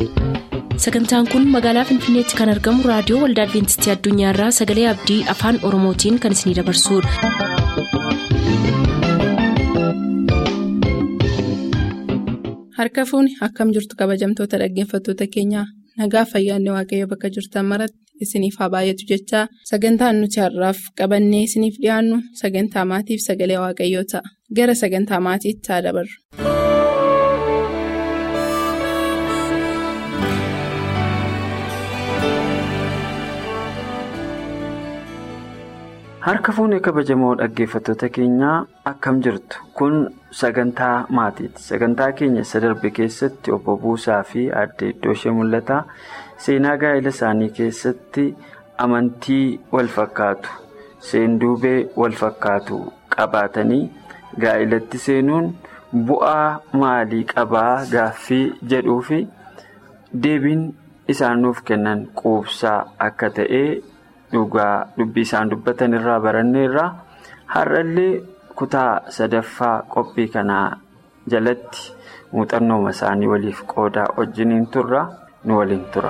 sagantaan kun magaalaa finfinneetti kan argamu raadiyoo waldaa adventistii addunyaarraa sagalee abdii afaan oromootiin kan isinidabarsudha. harka fuuni akkam jirtu kabajamtoota dhaggeeffattoota keenyaa nagaa fayyaanne waaqayyo bakka jirtan maratti isiniif haa baay'atu jechaa sagantaan nuti har'aaf qabannee isiniif dhiyaannu sagantaa maatiif sagalee waaqayyoo ta'a gara sagantaa maatiitti haa dabarru. harka fuunee kabajamoo dhaggeeffattoota keenyaa akkam jirtu kun sagantaa maatiiti sagantaa keenya isa darbe keessatti obbo Buusaa fi aadde iddoo ishee mul'ata seenaa gaa'ela isaanii keessatti amantii wal fakkaatu seenduubee wal fakkaatu qabaatanii gaa'elatti seenuun bu'aa maalii qabaa gaaffii jedhuu fi deebiin isaan nuuf kennan quubsaa akka ta'e. dhugaa dubbii isaan dubbatan irraa baranneerra har'allee kutaa sadaffaa qophii kanaa jalatti muuxannooma isaanii waliif qoodaa wajjiniin turra nu waliin tura.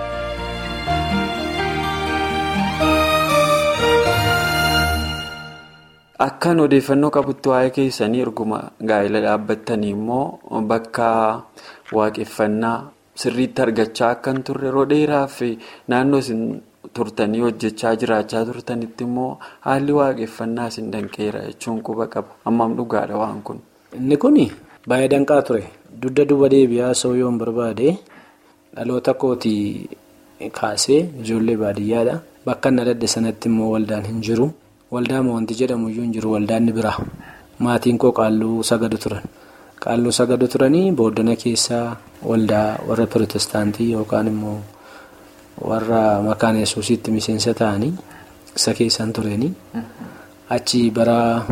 akkaan odeeffannoo qabutti waa'ee keessanii erguma gaa'ela dhaabbattanii immoo bakka waaqeffannaa sirriitti argachaa akkan turre yeroo dheeraaf naannoo isin. turtanii hojjechaa jiraachaa turtanitti immoo haalli waaqeffannaa isin danqeera jechuun quba qaba ammam dhugaadha waan kun. inni kun baay'ee danqaa ture dugda duuba deebi'aa sooyyoon barbaade dhaloota kootii kaasee ijoollee baadiyyaadha bakka inni adda sanatti immoo waldaan hin jiru waldaama wanti jedhamu iyyuu hin jiru waldaanni bira maatiin koo qaalluu sagadu turan qaalluu sagadu turanii booddana keessaa waldaa warra pirootestaantii yookaan immoo. warra makaana yesuusitti miseensa ta'anii isa keessan turanii achi bara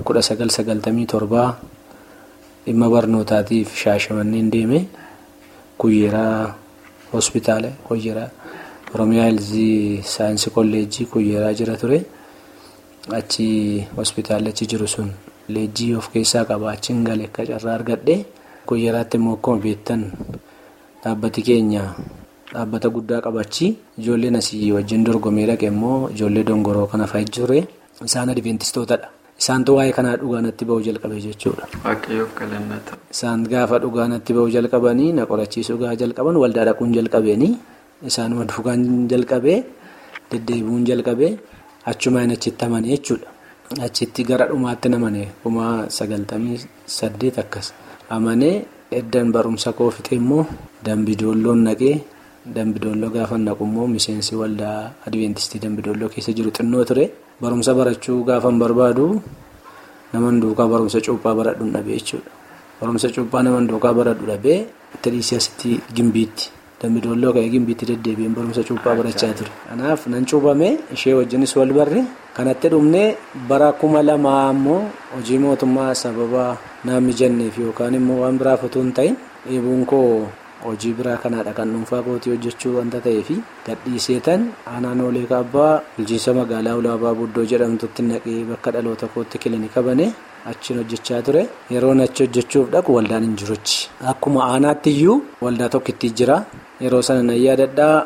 1997 dhimma barnootaatiif shaashamanneen deeme kuyyeeraa hospitaala kuyyeeraa oromiyaa heelzii saayinsii kolleejjii kuyyeeraa jira ture achi hospitaalachi jiru sun leejjii of keessaa qaba achiin galee akka carraa argadhe kuyyeeraatti immoo akkuma beektan dhaabbati keenya. dhaabbata guddaa qabachi ijoolleen asii wajjin dorgomee dhaqe immoo ijoollee dongoroo kana fa'i ture isaan adventistootadha isaantu waa'ee kanaa dhugaanatti ba'uu jalqabe jechuudha. isaan gaafa dhugaanatti ba'uu jalqabanii na qorachiisuu gaafa jalqaban waldaa dhaquun jalqabeeni isaanuma dhugaan jalqabee deddeebi'uun jalqabee achumaan achitti amane jechuudha achitti gara dhumaatti namane kuma sagaltamii saddeet akkas amanee eddan barumsa koo fixe immoo dambidoolloon naqee. Dambidolloo gaafa naqu immoo miseensi waldaa adventistii dambidolloo keessa jiru xinnoo ture barumsa barachuu gaafa barbaadu naman duukaa barumsa cuuphaa baradhu dhabee jechuudha. Barumsa cuuphaa naman duukaa baradhu dhabee tiriisii asitti gimbiitti dambidolloo ka'ee gimbiitti deddeebi'een barumsa cuuphaa barachaa ture. Kanaaf nan cuuphame ishee wajjinis wal barre kanatti dhumnee bara kuma lamaa immoo hojii mootummaa sababa naan mijanneef yookaan immoo waan biraaf otoo hin ta'in dheebuun koo. hojii biraa kanaadha kan dhuunfaa kootii hojjechuu wanta ta'eef gadhiiseetan aanaan oolee kaabbaa bulchiinsa magaalaa ulaabaa buddoo jedhamtutti naqee bakka dhaloota kootti kilinika bane achiin hojjechaa ture yeroon achi hojjechuuf dhaqu waldaan hin jiruchi akkuma aanaatti iyyuu waldaa tokkitti jira yeroo sana nan yaadadhaa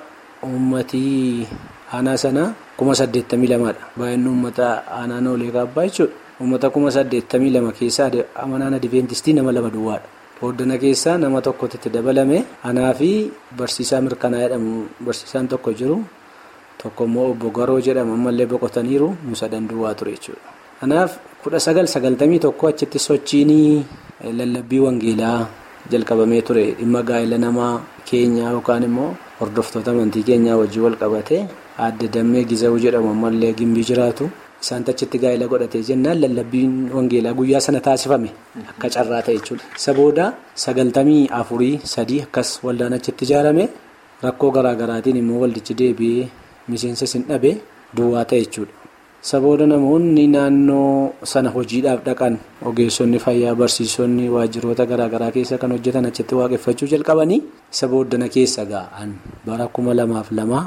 uummatii aanaa sana kuma saddeettamii lamaadha baay'inni uummata aanaan oolee kaabbaa jechuudha uummata kuma saddeettamii lama keessaa amanaan adventistii nama lama duwwaadha. Booddana keessaa nama tokkotti itti dabalame anaa fi barsiisaa mirkanaa jedhamu barsiisaan tokko jiru tokko immoo obbo Garoo jedhamu ammallee boqotaniiru nusa danduwaa ture jechuudha. Kanaaf kudha sagal sagaltamii tokko achitti sochiin lallabbii wangeelaa jalqabamee ture dhimma gaa'ela namaa keenyaa yookaan immoo hordoftoota amantii keenyaa wajjin wal qabate adda dammee gizawuu jedhamu ammallee gimbii jiraatu. Isaan achitti gaa'ela godhatee jennaan lallabbiin wangeelaa guyyaa sana taasifame akka carraa ta'e jechuudha. Isa booda sagaltamii afurii sadii akkas waldaan achitti ijaarame rakkoo garaagaraatiin immoo waldichi deebi'ee miseensa sin dhabe duwwaa ta'e jechuudha. Isa booda namoonni naannoo sana hojiidhaaf dhaqan ogeessonni fayyaa barsiisonni waajjiroota garaagaraa keessa kan hojjetan achitti waaqeffachuu jalqabanii isa booddana keessa ga'an bara kuma lamaaf lamaa.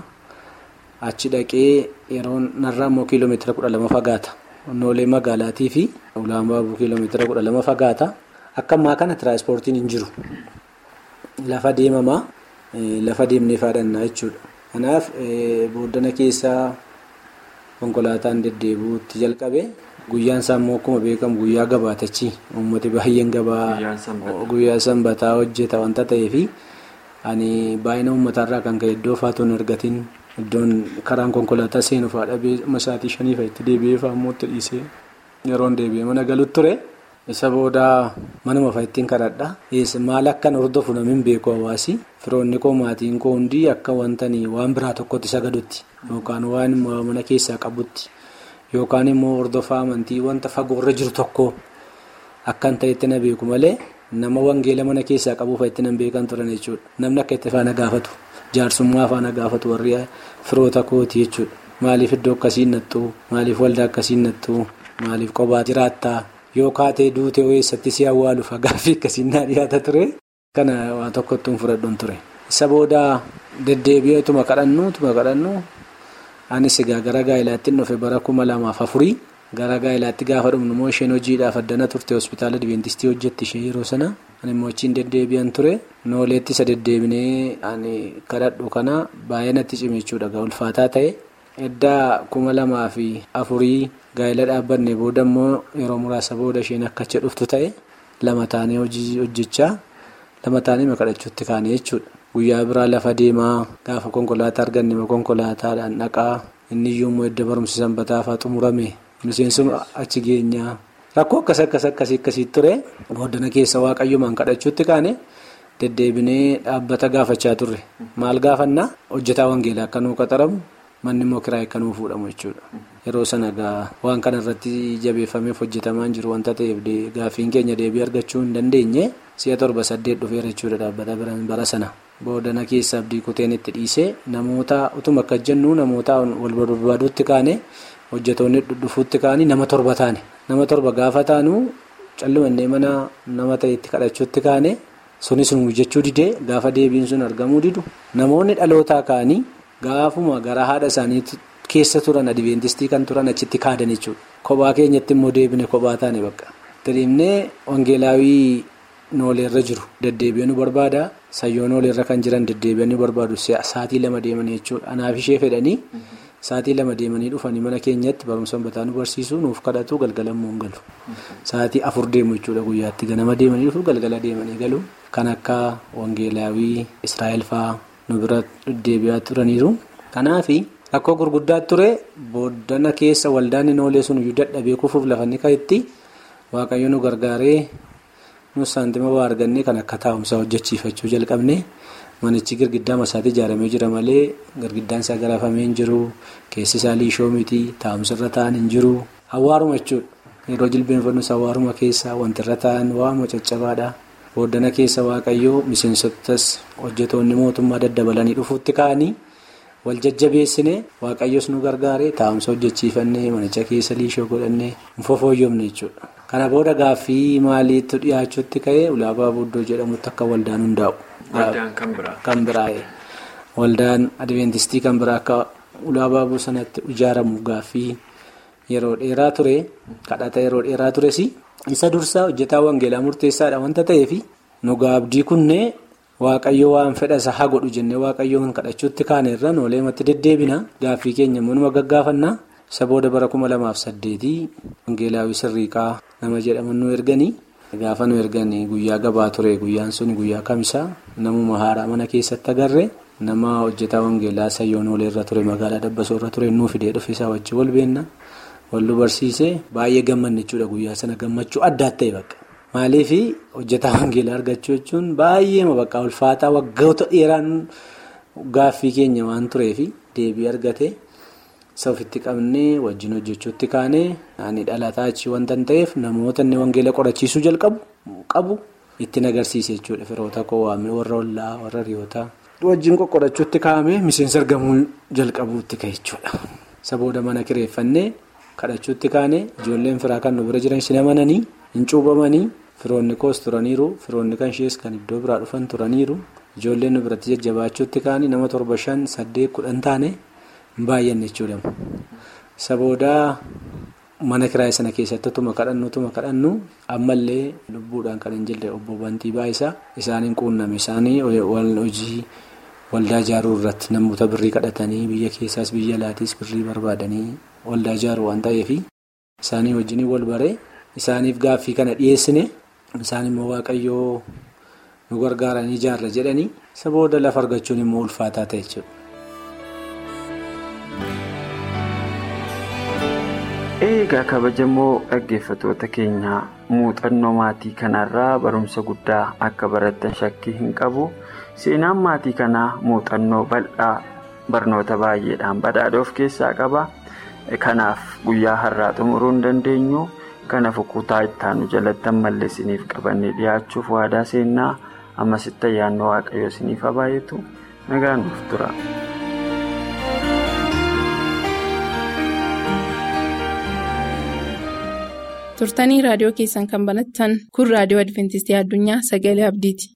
achi dhaqee yeroo narraa immoo kiiloomeetira kudha lama fagaata onnoolee magaalaatii fi ulaan baabuu kiiloomeetira kudha lama fagaata akka ammaa kana tiraanspoortiin hin jiru lafa deemamaa lafa deemnee faadhannaa jechuudha. Kanaaf booddana keessaa konkolaataan deddeebi'uutti jalqabe guyyaan isaa immoo akkuma beekamu guyyaa gabaatachi uummati baay'een gabaa guyyaa sanbataa hojjeta wanta ta'eefi ani baay'ina uummataarraa kan ka'e iddoo faatuun argatiin iddoon karaan konkolaataa seenu faadha masaatii shaniifa itti deebi'ee fa'ammoo dhiisee yeroon deebi'ee mana galuutti ture. isa booda manuma fa'ittiin kadhadha maal akkan hordofu namni beeku hawaasi firoonni koo maatiin koo hundi akka wantanii waan biraa tokkotti sagadutti yookaan waan mana keessaa qabutti yookaan immoo hordofaa amantii wanta fagoorra jiru tokko akkan ta'etti na beeku malee nama wangeela mana keessaa qabu fa'ittiin nan beekan turan jechuudha namni akka itti faana gaafatu jaarsummaa faana gaafatu warri firoota kooti jechuudha maaliif iddoo akkasiin nattu maaliif waldaa akkasiin nattu maaliif qophaa jiraattaa. yoo kaatee duutee eessatti si awwaaluuf gaaffii akkasiin naa dhiyaata ture kana waa tokkottuun fudhadhuun ture. isa booda deddeebi'eetuma kadhannu tuma kadhannu anis egaa gara gaa'ilaatti dhufe bara kuma lamaaf afurii gara gaa'ilaatti gaafa dhumnu immoo isheen hojiidhaaf addana turte hospitaala diventistii hojjetti ishee yeroo sana ani immoo achiin deddeebi'an ture nooleetti isa deddeebinee ani kadhadhu kana baay'ee natti cime jechuudha ulfaataa ta'e. eddaa kuma lamaa fi afurii gaa'ela dhaabbanne booda immoo yeroo muraasa booda isheen akka achi dhuftu ta'e lama taanee hojii hojjechaa lama taanee kadhachuutti kaane jechuudha. Guyyaa biraa lafa deemaa gaafa konkolaataa arganne konkolaataadhaan dhaqaa inni iyyuu immoo edda barumsi sanbataa fa'aa xumurame miseensuma achi geenyaa rakkoo akkas akkas akkasii akkasii ture booddana keessa waaqayyomaan kadhachuutti kaane. deddeebinee dhaabbata gaafachaa turre maal gaafannaa hojjetaa wangeelaa akka nuu qaxaramu manni immoo kiraa akka nuu fuudhamu jechuudha yeroo sana waan kana irratti jabeeffameef hojjetamaa jiru wanta ta'eef gaaffiin keenya deebii argachuu hin dandeenye si'a torba saddeet dhufeera jechuudha dhaabbata bara sana boodana keessa abdii kuteen itti dhiisee namoota utuma akka jennu namoota wal barbaaduutti kaane hojjetoonni dhufuutti kaanii nama torba taane nama torba gaafa taanu callumannee mana nama ta'etti kadhachuutti kaane. sunis nu jechuu didee gaafa deebiin sun argamuu didu namoonni dhalootaa ka'anii gaafuma gara haadha isaanii keessa turan adventistii kan turan achitti kaadan jechuudha. Kophaa keenyatti immoo deebine kophaa taane bakka. Tiriimnee wangeelaawii nooleerra jiru deddeebi'ee nu barbaada sayyoo nooleerra kan jiran deddeebi'ee nu barbaadu sa'aatii lama deemanii jechuudha. Anaaf ishee fedhanii sa'aatii lama deemanii dhufanii mana keenyatti barumsa bataa nu barsiisu nuuf kadhatu galgalammoo hin galu. Sa'aatii afur deemu jechuudha guyyaatti ganama deemanii dhufu galgala deemanii galu. Kan akka wangeelaawii Israa'el fa'aa nu bira deddeebi'aa turaniiru. Kanaaf rakkoo gurguddaa ture booddana keessa waldaan hin oolee sun iyyuu dadhabee kufuuf lafanni ka'etti waaqayyo nu gargaaree nu saantima waa argannee kan akka taa'umsaa hojjechiifachuu jalqabne manichi girgiddaa masaatti ijaaramee jira malee girgiddaan isaa garaafamee hin jiru keessi isaa liishoo miti taa'umsarra ta'an hin jiru hawaaruma jechuudha yeroo jilbeenfannus hawaaruma keessa wantirra ta'an waanuma caccabaadha. Booddana keessa waaqayyoo miseensotas hojjetoonni mootummaa daddabalanii dhufuutti ka'anii wal jajjabeessine waaqayyos nu gargaare taa'umsa hojjechiifannee manicha keessa liishoo godhannee fofooyyomne jechuudha. Kana booda gaaffii maaliitu dhiyaachuutti ka'ee ulaabaa buddoo jedhamutti akka waldaan hundaa'u. Waldaan kan biraa. Kan biraa waldaan adventistii kan biraa akka ulaabaa sanatti ijaaramu gaaffii yeroo dheeraa ture kadhata yeroo dheeraa tures. isa dursaa hojjetaa wangeelaa murteessaadha wanta ta'eef nu gaabdii kunnee waaqayyo waan fedha isaa haa godhu jennee waaqayyoon kadhachuutti kaaneerra nooleematti deddeebina gaaffii keenya immoo gaggaafannaa isa booda bara kuma lamaaf saddeetii wangeelaawii sirriiqaa nama jedhaman nu erganii gaafa nu erganii guyyaa gabaa ture guyyaan sun guyyaa kamisaa namuma haaraa mana keessatti agarre nama hojjetaa wangeelaa sayyoon ooleerra ture magaalaa dabbasoorra ture nuu fidee dhufe isaa wajjin wal beenna. Wallu barsiisee baay'ee gammanne jechuudha guyyaa sana gammachuu adda ta'e bakka. Maaliif hojjetaa wangeelaa argachuu jechuun baay'ee bakka ulfaataa waggoota dheeraan gaaffii keenya waan tureef deebii argate isa ofitti qabnee wajjin hojjechuutti kaanee ani dhalataa achi wanta ta'eef namoota inni wangeela qorachiisuu jalqabu qabu ittiin agarsiise jechuudha firoota koo waamee warra ollaa warra hiriyootaa. Wajjin qoqqorachuutti kaa'amee miseensa argamuu jalqabuutti ka'e jechuudha. Isa booda mana kireeffannee. kadhachuutti kaane ijoolleen firaa kan nu bira jiran sin amananii hin cuubamanii firoonni koos turaniiru firoonni kan ishees kan iddoo biraa dhufan turaniiru ijoolleen nu biratti jajjabaachuutti kaane nama torba shan saddeet kudhan taane hin baay'anne jechuudha. isa boodaa mana kiraayii sana keessatti utuma kadhannu utuma kadhannu ammallee lubbuudhaan kan hin jirre obbo Bantii Baayisaa isaaniin quunname isaanii hojii waldaa ijaaruu irratti namoota birrii kadhatanii biyya keessaas biyya alaatiis birrii barbaadanii waldaa ijaaruu waan ta'eef isaanii wajjin wal baree isaaniif gaaffii kana dhiyeessine isaan immoo waaqayyoo nu gargaaranii ijaarra jedhanii isa booda lafa argachuun immoo ulfaataa ta'e jechuudha. Eegaa kabajamoo dhaggeeffatoota keenyaa muuxannoo maatii kanarraa barumsa guddaa akka barattan shakkii hin qabu. Seenaan maatii kanaa muuxannoo bal'aa barnoota baay'eedhaan badhaadha of keessaa qaba. Kanaaf guyyaa har'aa xumuruu hin dandeenyu. Kanaaf kutaa ittaanu jalatti ammallee isiniif qabannee dhiyaachuuf waadaa seennaa ammasitti ayyaanni waaqayyoo isiniif haa baay'atu nagaan nuuf tura. turtanii raadiyoo keessan kan banattan kun raadiyoo adventistii addunyaa sagalee abdiiti.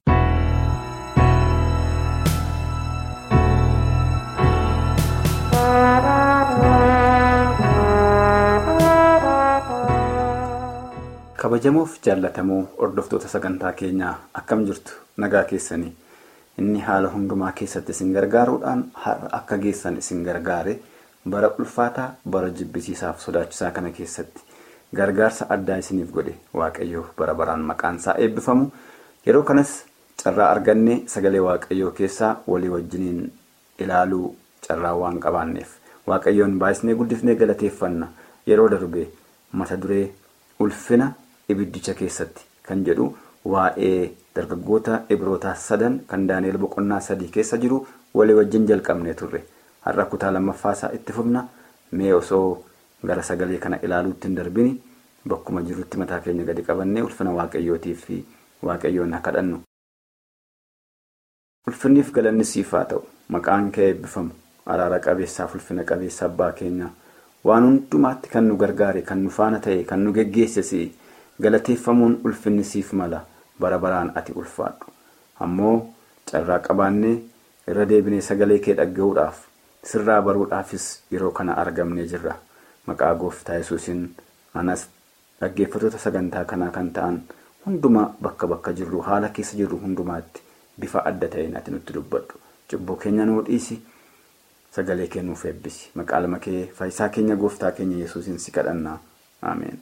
kabajamoof jaallatamoo hordoftoota sagantaa keenyaa akkam jirtu nagaa keessanii inni haala hundumaa keessatti isin gargaaruudhaan har'a akka geessan isin gargaare bara ulfaataa bara jibbisiisaaf sodaachisaa kana keessatti. gargaarsa addaa isiniif godhe waaqayyoo bara baraan maqaan isaa eebbifamu yeroo kanas carraa arganne sagalee waaqayyoo keessaa walii wajjiniin ilaaluu carraa waan qabaanneef waaqayyoon baay'isnee guddifnee galateeffanna yeroo darbe mata duree ulfina ibiddicha keessatti kan jedhu waa'ee dargaggoota ibrootaa sadan kan daani'el boqonnaa sadii keessa jiru walii wajjin jalqabnee turre har'a kutaa lammaffaasaa itti fufna mee osoo. gara sagalee kana ilaaluutti hin darbini bakkuma jirutti mataa keenya gadi qabannee ulfina waaqayyootiif fi waaqayyoon haa kadhannu. ulfinniif galanni siif haa ta'u maqaan kee eebbifamu araara qabeessaaf ulfina qabeessa abbaa keenya waan hundumaatti kan nu gargaare kan nu faana ta'e kan nu geggeesse galateeffamuun ulfinni siif mala bara baraan ati ulfaadhu ammoo carraa qabaannee irra deebinee sagalee kee dhagga'uudhaaf sirraa baruudhaafis yeroo kana argamnee jirra. maqaa gooftaa yesuusin anas dhaggeeffatoota sagantaa kanaa kan ta'an hundumaa bakka bakka jirru haala keessa jirru hundumaatti bifa adda ta'een ati nutti dubbadhu cubbuu keenya nuu dhiisi sagalee kee nuuf eebbisi maqaa lama kee faayisaa keenya gooftaa keenya yesuusin si kadhannaa ameen.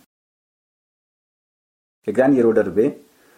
egaan yeroo darbee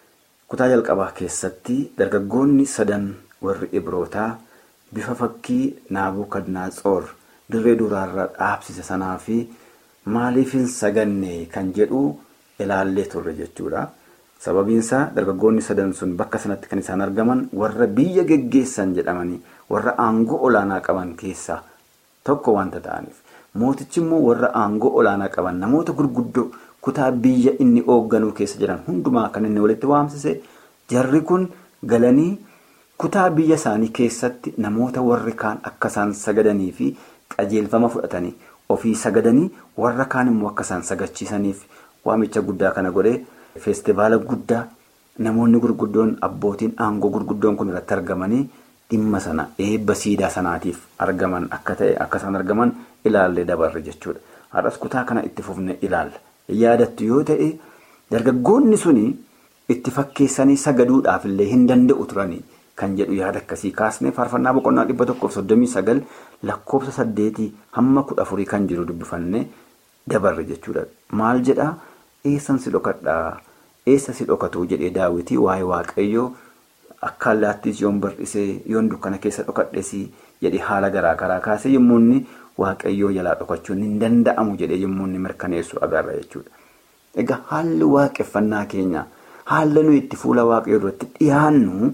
kutaa jalqabaa keessatti dargaggoonni sadan warri ibrootaa bifa fakkii naabukadnaatsoor. dirree duraarra dhaabsise sanaa fi maaliif hin saganne kan jedhu ilaallee turre jechuudha. Sababiinsaa dargaggoonni sadan sun bakka sanatti kan isaan argaman warra biyya geggeessan jedhamanii warra aangoo olaanaa qaban keessaa tokko wanta ta'aniif mootichi immoo warra aangoo olaanaa qaban namoota gurguddoo kutaa biyya inni hoogganuu keessa jiran hundumaa kan inni walitti waamsise jarri kun galanii kutaa biyya isaanii keessatti namoota warri kaan akka isaan sagadanii fi qajeelfama fudhatanii ofii sagadanii warra kaan immoo akka isaan sagachiisaniif waamicha guddaa kana godhee feestivaala guddaa namoonni gurguddoon abbootiin aangoo gurguddoon kun irratti argamanii dhimma sana eebba siidaa sanaatiif argaman akka ta'e akka isaan argaman ilaallee dabarre jechuudha. Har'as kutaa kana itti fufne ilaalla. Yaadattu yoo ta'e dargaggoonni suni itti fakkeessanii sagaduudhaaf illee hin danda'u turanii. Kan jedhu yaada akkasii kaasnee faarfannaa boqonnaa dhibba tokkoof soddomii sagal lakkoofsa saddeetii hamma kudha afurii kan jiru dubbifannee dabarre jechuudha. Maal jedhaa eessan si dhokadhaa eessa si dhokatu jedhee daawwitii waa'ee waaqayyoo akka allaattis yoon bar'isee yoon dukkana keessa dhokadhes jedhee haala garaa garaa kaasee yommuu inni waaqayyoo jalaa dhokachuun hin danda'amu jedhee yommuu inni mirkaneessu agarra jechuudha. Egaa haalli waaqeffannaa keenya haala nuyi itti fuula waaqayyoo duratti dhiyaannu.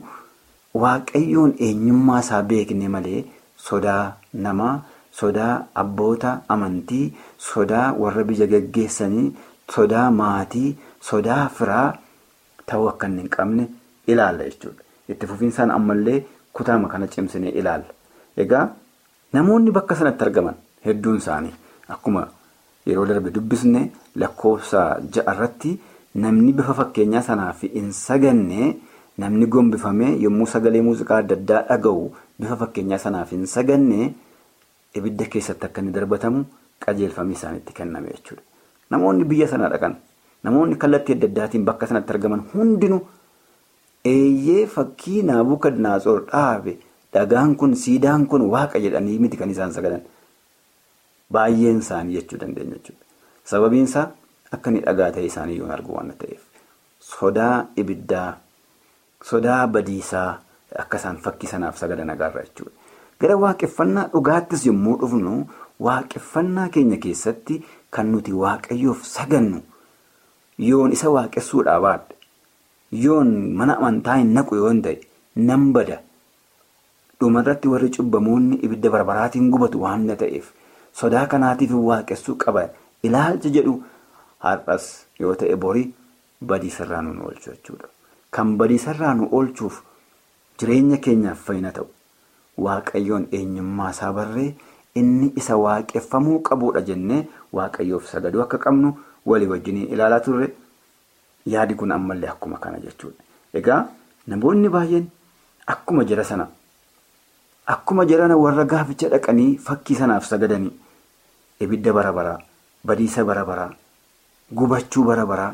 Waaqayyoon eenyummaa isaa beekne malee sodaa namaa, sodaa abboota amantii, sodaa warra biyya geggeessanii, sodaa maatii, sodaa firaa ta'uu akka hin qabne ilaalla jechuudha. Itti fufiinsaan ammallee kutaama kana cimsinee ilaalla. Egaa namoonni bakka sanatti argaman hedduun isaanii akkuma yeroo darbe dubbisne lakkoofsa ja'arratti namni bifa fakkeenyaa sanaaf hin saganne. Namni gombifamee yommuu sagalee muuziqaa adda addaa dhaga'u bifa fakkeenyaa sanaaf hin saganne ibidda keessatti akka inni darbatamu qajeelfamni isaanitti kenname jechuudha. Namoonni biyya sana dhaqan namoonni kallattii adda addaatiin bakka sanatti argaman hundinuu eeyyee fakkii naabukadnaatsoor dhaabe dhagaan kun siidaan kun waaqa jedhanii miti kan isaan sagadan. Baay'een isaanii jechuu dandeenya jechuudha. Sababiin isaa akka inni dhagaa ta'e isaanii yoo argu waan ta'eef sodaa ibiddaa sodaa badiisaa akka isaan fakkii sanaaf sagadan agarra jechuudha. Gara waaqeffannaa dhugaattis yommuu dhufnu waaqeffannaa keenya keessatti kan nuti waaqayyoof sagannu yoon isa waaqessuudhaa baadhe yoon mana amantaa hin naqu yoon ta'e nan bada dhumarratti warri cubbamoonni ibidda barbaraatiin gubatu waan ta'eef sodaa kanaatiif waaqessuu qaba ilaalcha jedhu har'as yoo ta'e borii badiisarraa nu oolchu jechuudha. Kan badiisarraa nu oolchuuf jireenya keenyaaf fayyina ta'u waaqayyoon eenyummaa isaa barree inni isa waaqeffamuu qabuudha jennee waaqayyoof sagaduu akka qabnu walii wajjin ilaalaa turre yaadi kun ammallee akkuma kana jechuudha. Egaa namoonni baay'een akkuma jara sana akkuma jarana warra gaaficha dhaqanii fakkii sanaaf sagadanii ibidda bara baraa badiisa bara baraa gubachuu bara baraa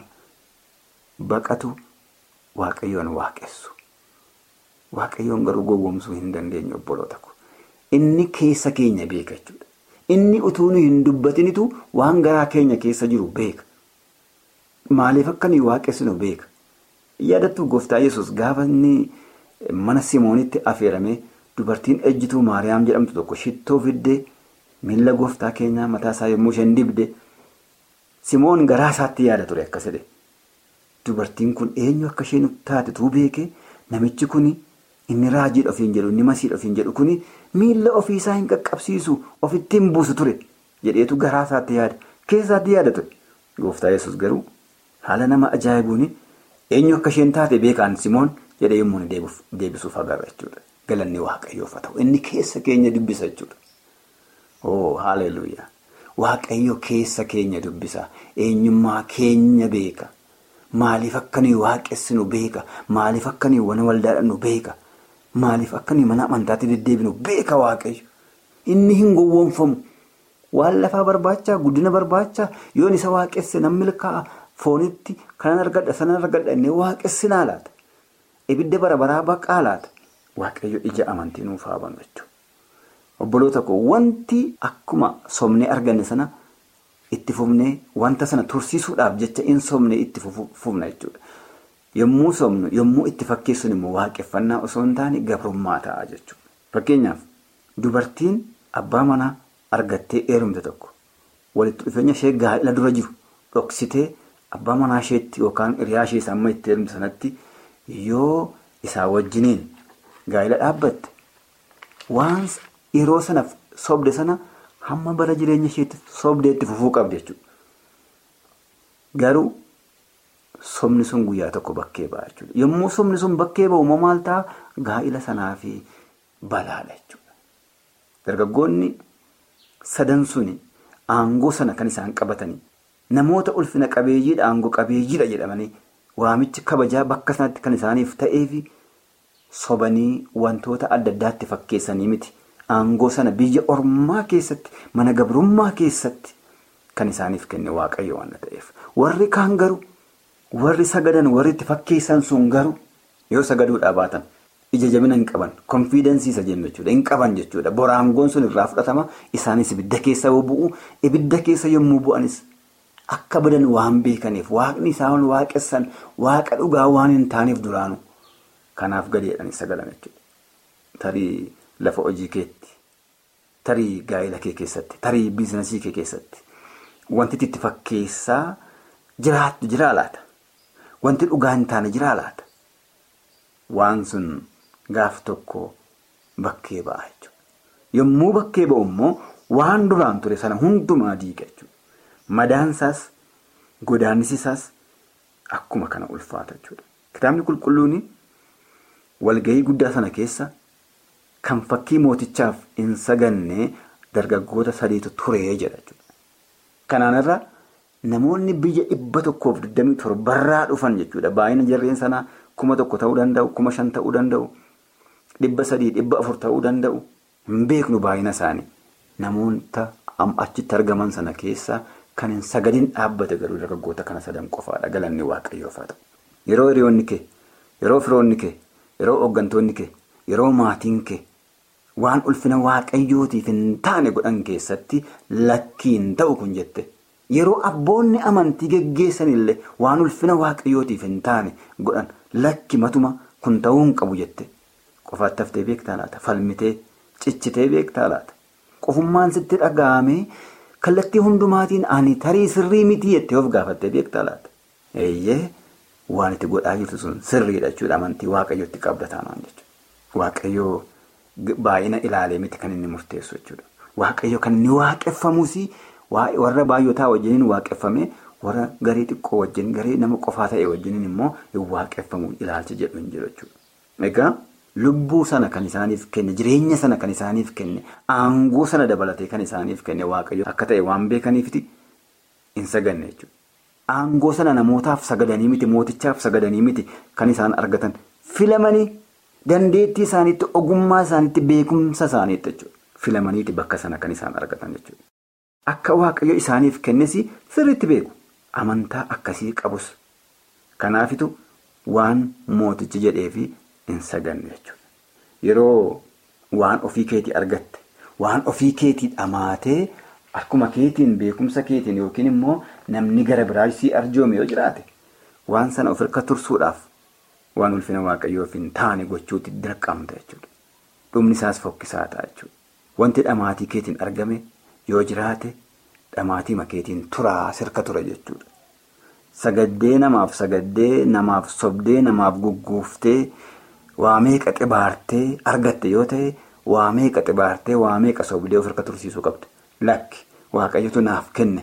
baqatu waaqayyoon waaqessu. Waaqayyoon garuu gowwoomsuu hin dandeenye obboloota ko. Inni keessa keenya beeka jechuudha. Inni utuu nu hin dubbatinitu waan garaa keenya keessa jiru beeka. Maaliif akka nuyi waaqessinu beeka. Yaadattuu gooftaa yesus gaafa inni mana Simoonitti affeeramee dubartiin ejjituu Maariyaam jedhamtu tokko shittoo fiddee miila gooftaa keenyaa mataa isaa yommuu isheen dibde Simoon garaa isaatti yaada ture akkas jedhe. Dubartiin kun eenyu akka isheen taate tuu beekee namichi kuni. Inni raajiidha ofiin jedhu inni masiidha ofiin jedhu kuni miila ofiisaa hin qaqqabsiisu ofitti hin buusu ture jedheetu garaa isaatti yaada keessaatti yaada ture. Gooftaa yesus garuu haala nama ajaa'ibuun eenyu akka isheen taate beekaan Simoon jedhee yommuu deebisuuf agarra jechuudha. Galanni waaqayyoof haa ta'u inni keessa keenya dubbisa jechuudha. Oo haaleluyyaa waaqayyo keessa keenya dubbisa eenyummaa keenya beeka maaliif akka nuyi waaqessinu beeka maaliif akka nuyi wana waldaadhannu beeka. Maaliif akka nuyi mana amantaatti deddeebinu beeka waaqayyo inni hin gowwoomfamu waan lafaa barbaachaa guddina barbaachaa yoon isa waaqesse nan milkaa'a foonitti kanan argadha sanan argadha inni waaqessinaa laata ibidda bara baraa baqaa laata waaqayyo ija amantii nuuf haa banu jechuudha. Obboloota koo wanti akkuma somnee arganne sana itti fufnee wanta sana tursiisuudhaaf jecha in somnee itti fufna jechuudha. Yommuu somnu yommuu itti fakkeessuun immoo waaqeffannaa osoo hin taane gabrummaa ta'a jechuudha. Fakkeenyaaf dubartiin abbaa manaa argattee heerumte tokko walitti dhufeenya ishee gaa'ela dura jiru dhoksitee abbaa manaa isheetti yookaan hiriyaa ishee amma itti heerumte sanatti yoo isaa wajjiniin gaa'ela dhaabbatte waan yeroo sanaaf sobde sana hamma bara jireenya isheetti sobdee itti fufuu qabdi jechuudha. Garuu. Somni sun guyyaa tokko bakkee ba'a jechuudha. Yommuu somni sun bakkee ba'u immoo maal ta'a gaa'ila sanaa fi balaadha jechuudha. Dargaggoonni sadan suni aangoo sana kan isaan qabatanii namoota ulfina qabeeyyiidha aangoo qabeeyyiidha jedhamanii waamichi kabajaa bakka sanatti kan isaaniif ta'eefi sobanii wantoota adda addaatti fakkeessanii miti. Aangoo sana biyya ormaa keessatti mana gabrummaa keessatti kan isaaniif kenne waaqayyo waan ta'eef warri kaan garuu. Warri sagadan warri itti fakkeessan sun garuu yoo sagaduudhaa baatan ija jabina hin qaban konfiidensiisa jennu jechuudha hin qaban jechuudha boraangoon sun irraa fudhatama isaanis ibidda keessa yoo bu'u ibidda keessa yommuu bu'anis akka badan waan beekaniif waaqni isaan waaqessan waaqa dhugaa waan hin taaneef duraanu kanaaf gadeedhaan sagadan jechuudha. Tarii lafa hojii keetti tarii gaa'ela kee keessatti tarii biizinasii kee keessatti wanti itti fakkeessaa jiraattu jiraa laata. Wanti dhugaa hin taane jiraa laata? Waan sun gaaf tokko bakkee ba'a jechuudha. Yommuu bakkee ba'u immoo waan duraan ture sana hundumaa diiga jechuudha. Madaansaas godaannisisaas akkuma kana ulfaata jechuudha. Kitaabni qulqulluun walgahii guddaa sana keessa kan fakkii mootichaaf hin saganne dargaggoota sadiitu ture jedha jechuudha. Kanaan irraa. Namoonni biyya dhibba tokkoof digdamii torbarraa dhufan jechuudha. Baay'ina jarreen sanaa kuma tokko ta'uu danda'u, kuma shan ta'uu danda'u, dhibba sadii, dhibba afur ta'uu danda'u. Hin beeknu baay'ina isaanii. Namoota achitti argaman sana keessaa kan hin sagadin dhaabbate garuu dargaggoota kana sadan qofaadha. Galanni waaqayyoof haa ta'u. Yeroo hiriyoonni kee, yeroo firoonni kee, yeroo hooggantoonni kee, yeroo maatiin kee waan ulfina waaqayyootiif hin taane godhan keessatti lakkiin ta'u kun jette. Yeroo abboonni amantii geggeessan illee waan ulfina waaqayyootiif hin taane godhan lakki matuma kun ta'uu hin qabu jette. Qofaatti haftee beektaa laata? Falmitee cichitee beektaa laata? Qofummaan sitti dhaga'amee kallattii hundumaatiin ani tarii sirrii mitii jettee of gaafattee beektaa laata? Eeyyee waan itti godhaa jirtu sun sirriidha jechuudha amantii waaqayyootti qabda taanaan jechuudha. Waaqayyoo baay'ina ilaalee miti kan inni murteessu jechuudha. Waaqayyo kan inni waaqeffamus warra baay'otaa wajjiniin waaqeffame warra garee xiqqoo wajjin garee nama qofaa ta'e wajjiniin immoo hin waaqeffamu ilaalcha jedhu hin jiru jechuudha. Egaa lubbuu sana kan isaaniif kenne jireenya sana kan isaaniif kenne aangoo sana dabalatee kan isaaniif kenne waaqayyo akka ta'e waan beekaniifiti hin saganne jechuudha. Aangoo sana namootaaf sagadanii miti mootichaaf sagadanii miti kan isaan argatan filamanii. Dandeettii isaaniitti ogummaa isaaniitti beekumsa isaaniitti jechuudha. Filamaniiti bakka sana kan isaan argatan jechuudha. Akka waaqayyo isaaniif kennes sirriitti beeku. Amantaa akkasii qabus. Kanaafitu waan mootichi jedheefi hin saganne jechuudha. Yeroo waan ofii keetii argatte, waan ofii keetii dhamaatee akkuma keetiin beekumsa keetiin yookiin immoo namni gara biraa sii arjoome yoo jiraate waan sana of hirka tursuudhaaf. Waan ulfina waaqayyoof hin taane gochuutti dirqamta jechuudha. Dhumni isaas fokkisaa ta'a jechuudha. Wanti dhamaatii keetiin argame yoo jiraate dhamaatii makeetiin turaa sirka ture jechuudha. Sagaddee namaaf sagaddee namaaf sobdee namaaf gugguuftee waa meeqa xibaartee argatte yoo ta'e waa meeqa xibaartee waa meeqa sobdee of hirka tursiisuu qabde. Lakki waaqayyotu naaf kenne.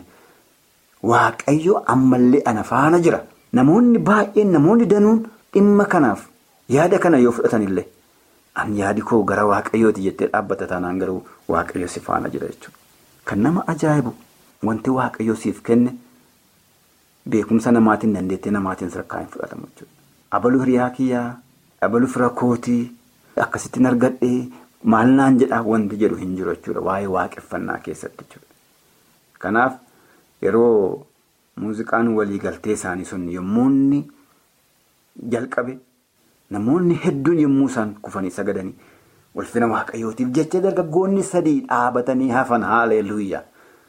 Waaqayyo ammallee ana faana jira. Namoonni baay'een namoonni danuun. Dhimma kanaaf yaada kana yoo fudhatan illee an yaadi koo gara waaqayyooti jettee dhaabbata taanaan garuu waaqayyo si faana jira jechuudha. Kan nama ajaa'ibu wanti waaqayyo siif kenne beekumsa namaatiin dandeettii namaatiin sadarkaa hin fudhatamu jechuudha. Abaluu hiriyaa kiyyaa, abaluu fira kootii akkasittiin argadhee maal naan jedhaa wanti jedhu hin jiru jechuudha waa'ee waaqeffannaa keessatti jechuudha. Kanaaf yeroo muuziqaan waliigaltee isaanii sun yommuu inni. Jalqabe namoonni hedduun yommuu isaan kufanii sagadanii ulfina waaqayyootiif jecha dargaggoonni sadii dhaabatanii hafan haaleluyyaa.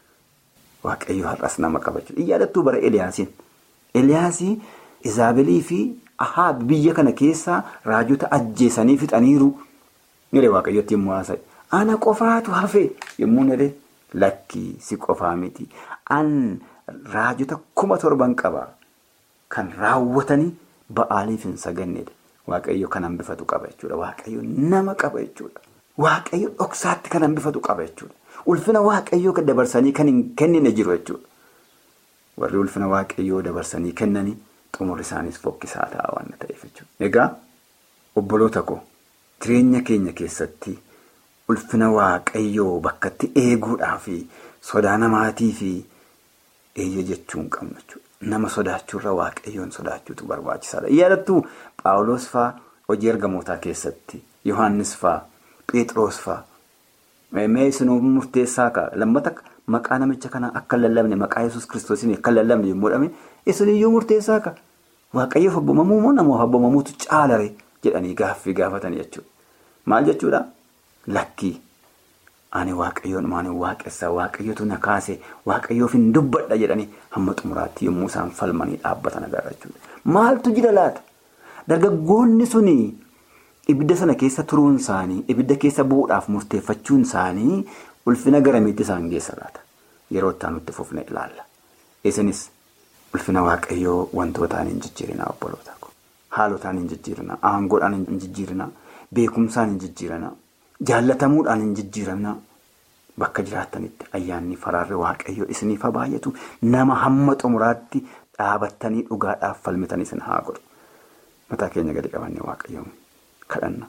Waaqayyo har'as nama qaba jechuudha. Yaadattuu bara Eliyaasiin. Eliyaasii Izaabilii fi Ahaab biyya kana keessaa raajota ajjeesanii fixaniiru. Nire waaqayyootti yommuu haasa'e. Ana qofaatu hafe yommuu nire lakkii si qofaa miti. An raajota kuma torban qaba. Kan raawwatanii. Ba'aaliif hin sagannedha. Waaqayyo kan hambifatu qaba jechuudha. Waaqayyo nama qaba jechuudha. Waaqayyo dhoksaatti kan hambifatu qaba jechuudha. Ulfina waaqayyoo dabarsanii kan hin kennine jiru jechuudha. Warri ulfina waaqayyoo dabarsanii kennanii xumurri isaaniis fokkisaa ta'a waan ta'eef jechuudha. Egaa obboloota koo jireenya keenya keessatti ulfina waaqayyoo bakkatti eeguudhaa fi sodaa namaatii fi eeyya jechuu hin qabnu jechuudha. Nama sodaachuurra waaqayyoon sodaachuutu barbaachisaadha. Yaadattuu Paawuloos fa'aa hojii ergamootaa keessatti Yohaannis fa'aa Phexros fa'aa mee isinuu murteessaa ka'a. Lammata maqaa namicha kanaa akka hin lallabne maqaa yesus kiristoosiin akka hin lallabne yommuu dhame isiniyyuu murteessaa ka'a. Waaqayyoof abboomamu moo namaaf abboomamuutu caalare jedhanii gaaffii gaafatanii jechuudha. Maal jechuudha? Lakkii. Ani waaqayyoon maanii waaqessaa waaqayyootu na kaase waaqayyoof hin dubbadha jedhanii hamma xumuraatti yommuu isaan falmanii dhaabbatan agarra jechuudha. Maaltu jira laata? Dargaggoonni suni ibidda sana keessa turuun isaanii ibidda keessa bu'uudhaaf murteeffachuun isaanii ulfina garamiitti isaan geessa laata? Yeroo itti aanutti fufne ilaalla. Isinis ulfina waaqayyoo wantootaan hin jijjiirinaa obboloota ko. Haalotaan hin jijjiirinaa, aangoodhaan hin jijjiirinaa, beekumsaan hin jijjiirinaa. Jaallatamuudhaan hin jijjiiramna bakka jiraatanitti ayyaanni faraarri waaqayyoo isiniif haa baay'atu nama hamma xumuraatti dhaabattanii dhugaadhaaf falmitan isin haa godhu. Mataa keenya gadi qabannee waaqayyoon kadhanna.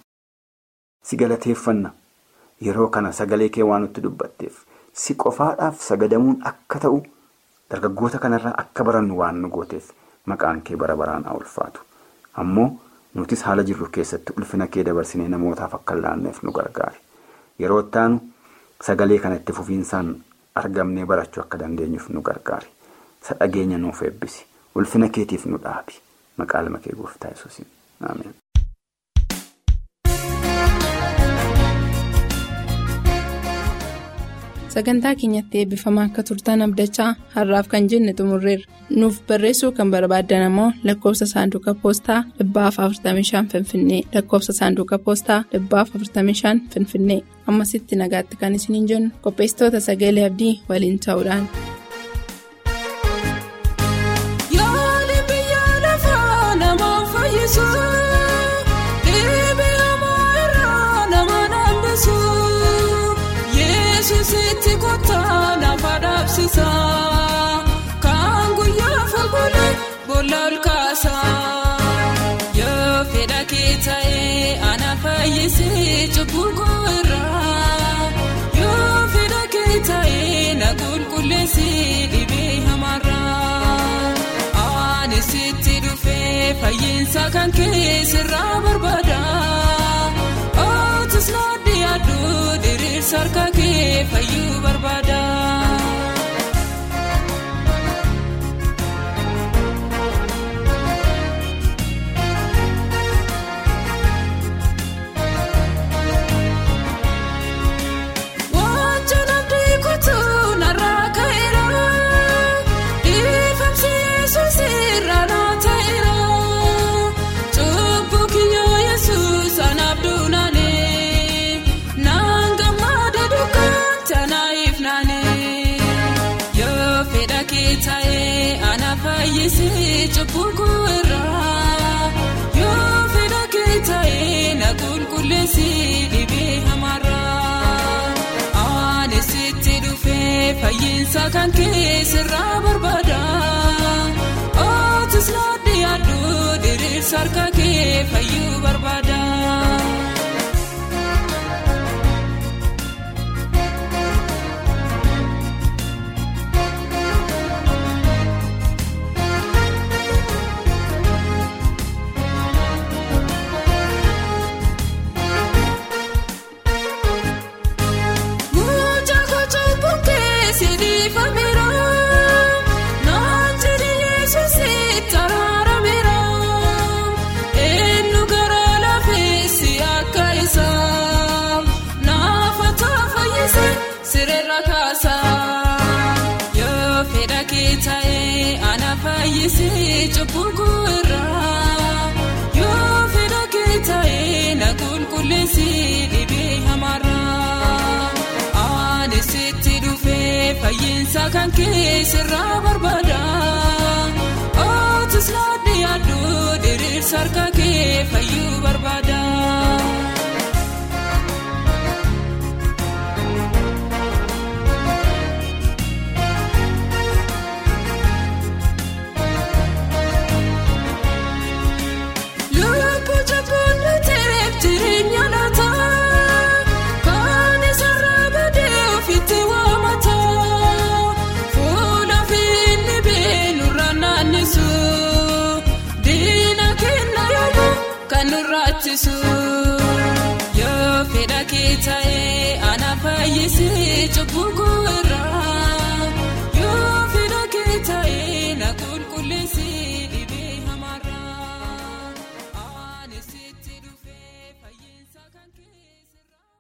Si galateeffanna yeroo kana sagalee kee waan nutti dubbatteef si qofaadhaaf sagadamuun akka ta'u dargaggoota kanarraa akka barannu waan nu gooteef maqaan kee bara baraan haa ulfaatu. Ammoo. Nutis haala jirru keessatti ulfina kee dabarsinee namootaaf akka laanneef nu gargaari. Yeroo ittaanu sagalee kana itti fufiinsaan argamnee barachuu akka dandeenyuuf nu gargaari. Isa dhageenya nuuf eebbisi. Ulfina keetiif nu dhaabi. Maqaa ilma kee gooftaa yesuusiin. Ameen. sagantaa keenyatti eebbifamaa akka turtan abdachaa har'aaf kan jenne xumurreerra nuuf barreessuu kan barbaaddan ammoo lakkoofsa saanduqa poostaa 45 finfinnee lakkoofsa saanduqa poostaa 45 finfinnee ammasitti nagaatti kan isiniin jennu qopheessitoota sagalee abdii waliin ta'uudhaan. Sitti kottaa nafa dhaabsisaa kan guyyaa fagoolee boolla olkaasaa yoo fedha kee ta'ee ana fayyisee cubbuu irraa yoo fedha kee ta'ee na qulqulleessee dhibee hamarraa ani sitti dhufee fayyinsa kan keessirraa barbaada ootis naaddi yaaduu diriirsa harka kee fayyuu barbaada. Wantoonni abdii kutuu narraa ka'eera dhiifamsi yesuus irraa naa ta'eera cubbuu kiyyoo yesuus anaaf duunaalee naan gammada dukkaan tanaaf naanee yoo fedha kee ta'ee ana fayyisee cubbuu irraa yoo fedha kee ta'ee na qulqulleessee dhibee hamarraa. Ani sitti dhufee fayyinsa kan keessirraa barbaada. Ootis naaddi yaaduu diriirsa harka kee fayyuu barbaada. Mucaa kochaa bunkee sidiifameera naan jedhi yesuus itti araarameera eenyu gara lafeessi akka isaa naafataa fayyise sirreerra kaasa yoo fedha kee ta'ee ana fayyise cubbuu irraa yoo fedha kee ta'ee na qulqulleessee dhibee hamarraa. Ani sitti dhufee fayyinsa kan keessirraa barbaada. Ootis naaddi yaaduu diriirsa harka kee fayyuu barbaada. Lubbuu jabboon nuteef jireenya laata kan isarraa badee ofitti waamata fuula finni beenurra naannisu diina kenna yommuu kan nurraachisu yoo fedha kee ta'ee ana fayyisee cubbuu